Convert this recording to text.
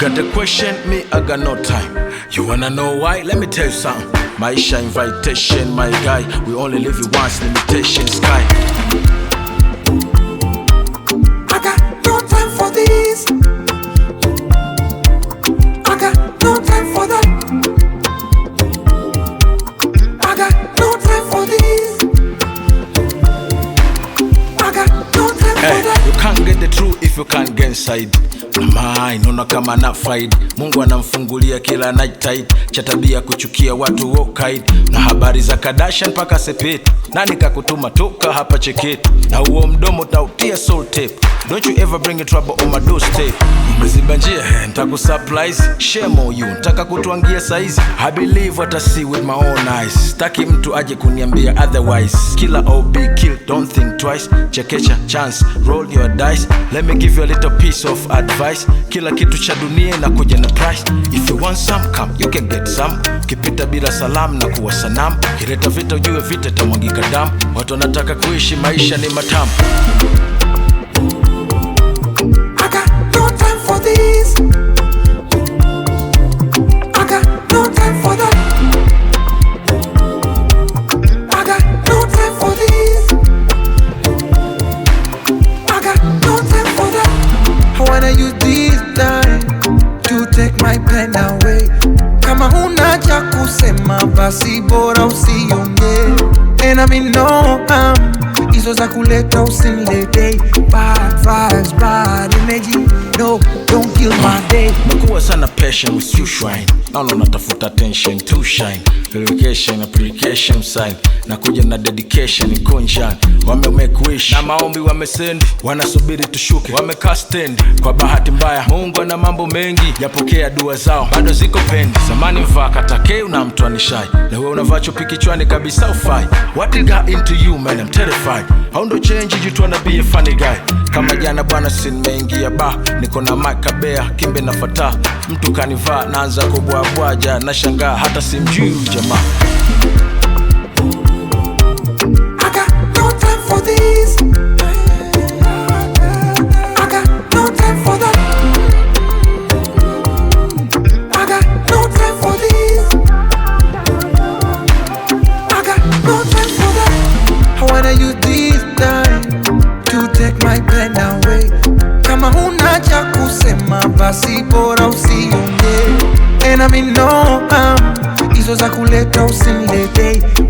got the question, me, I got no time. You wanna know why? Let me tell you something. Maisha invitation, my guy. We only live it once, limitation sky. I got no time for this. I got no time for that. I got no time for this. I got no time for Hey, that. you can't get the truth if you can't get inside. Mama, inaona kama na faid Mungu anamfungulia kila night tide cha tabia kuchukia watu wokaid na habari za Kardashian mpaka Sepet. Nani kakutuma toka hapa cheketi na huo mdomo tautia soul tape. Don't you ever bring a trouble on my doorstep. Umeziba njia, eh, nitakusurprise. Shame on you, ntaka kutwangia saizi. I believe what I see with my own eyes. Staki mtu aje kuniambia otherwise. Kila OB kill, don't think twice. Chekecha chance, roll your dice. Let me give you a little piece of advice. Kila kitu cha dunia inakuja na price. If you want some, come, you can get some. Ukipita bila salamu na kuwa sanamu. Kileta vita ujue vita itamwagika damu. Watu wanataka kuishi maisha ni matamu. I got no time for this. I got no time for that. I got no time for this. I got no time for that. I wanna use this time to take my pen away. Kama huna cha kusema basi bora usiongee. And I mean no harm hizo za kuleta usiniletee bad vibes, bad energy. No, don't kill my day. Umekuwa sana patient with you shrine naona unatafuta attention to shine verification application sign na kuja na dedication conscience wame make wish na maombi wamesend wanasubiri tushuke wamekaa stand kwa bahati mbaya Mungu ana mambo mengi yapokea dua zao bado ziko pendi zamani mvaa katakeu na mtu anishai na wewe unavaa chupi kichwani kabisa ufai what it got into you man I'm terrified how ndo change you tryna be a funny guy kama jana bwana sinimeingia ba niko na makabea kimbe na fata mtu kanivaa naanza kubwabwaja na shangaa hata simjui huyu jamaa I got no time for this. I got no time for that. I got no time for this. I got no time for that. I wanna use this time to take my pen away. Kama huna cha kusema basi bora usiongee. And I mean no harm hizo za kuleta usiniletee